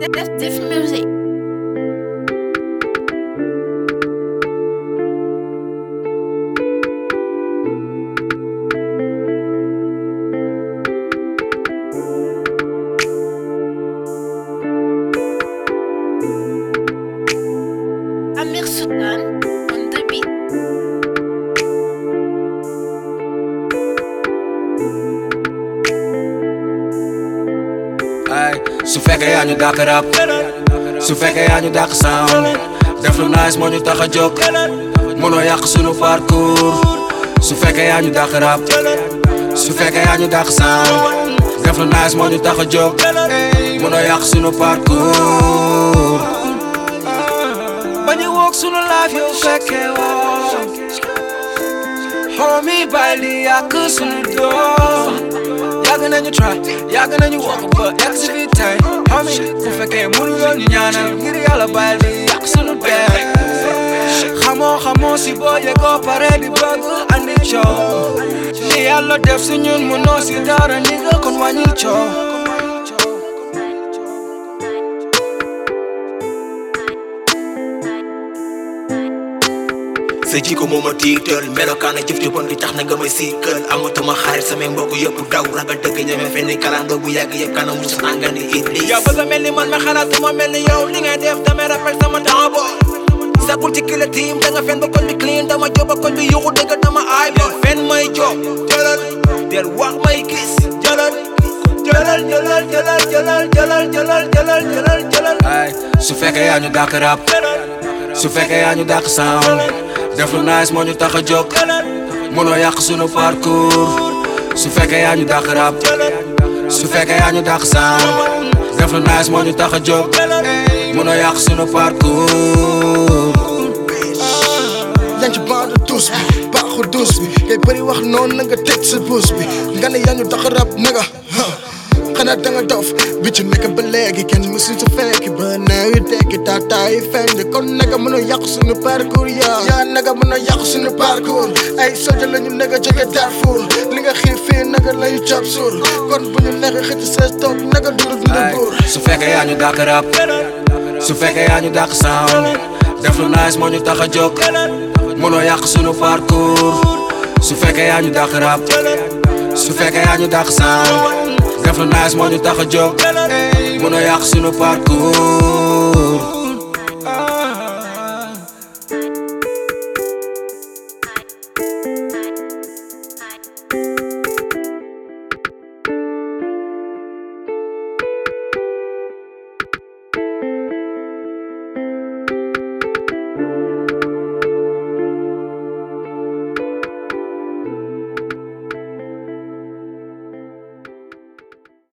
That's diff music. Amir Sultan on the beat. ay su fekkee yaa ñu dàq rap su fekkee yaa ñu dàq sound def lu nice moo ñu tax a jóg mënoo yàq sunu parcours su fekkee yaa ñu dàq rap su fekkee yaa ñu dàq sound def lu nice moo ñu tax a jóg mënoo yàq sunu parcours bañu woog sunu life yow fekkee woo homie bàyyi li yàq sunu doom yàgg nañu try yàgg nañu wax ba yàgg si fii tey homie bu fekkee mënuloo ñu ñaanal ngir yàlla bàyyi li yàq sunu dee xamoo xamoo si boo yegoo pare di bëgg andi coow li yàlla def si ñun mënoo si dara ni nga kon wàññil coow sa jiko moo ma tiital melokaan jëf ju bon di tax na nga may siikal amatuma xarit samay mbokk yëpp daw ragal dëgg ñeme fenn kalandoo bu yàgg yëpp kanam mu sa nga ni iblis yow bëgg a mel ni man ma xalaatuma mel ni yow li ngay def damay rappel sama temps bo sakul ci kila team da nga fen ba koñ bi clean dama job ba koñ bi yuxu dëgg dama aay del fen may job jëlal del wax may gis jëlal jëlal jëlal jëlal jëlal jëlal jëlal jëlal jëlal jëlal ay su fekkee yaa ñu dàq rap su fekkee yaa ñu dàq sound def lu nice moo ñu tax a jóg mënoo yàq sunu parcours su fekkee yaa ñu dàq rap su fekkee yaa ñu dàq sound def lu nice moo ñu tax a jóg mënoo yàq sunu parcours yaa ngi ci bande tous bi baaxu dus bi ngay bëri wax noonu na nga teg sa buus bi nga ne yaa ñu tax rab na nga xanaa da nga dof bi ci nekk ba léegi kenn mësul sa fekki ba neew yi tekki taataa yi feeñ de kon naka mën a yàq suñu parcours yaa yaa naka mën a yàq suñu parcours ay soja la ñu naka jóge Darfour li nga xiif fii naka la ñu job suur kon bu ñu nekk xëcc sa toog naka duru dund buur su fekkee yaa ñu dàq rap su fekkee yaa ñu dàq sound def lu nice moo ñu tax a jóg mënoo yàq sunu parcours su fekkee yaa ñu dàq rap su fekkee yaa ñu dàq sound def lu nice moo ñu tax a jóg mënoo yàq sunu parcours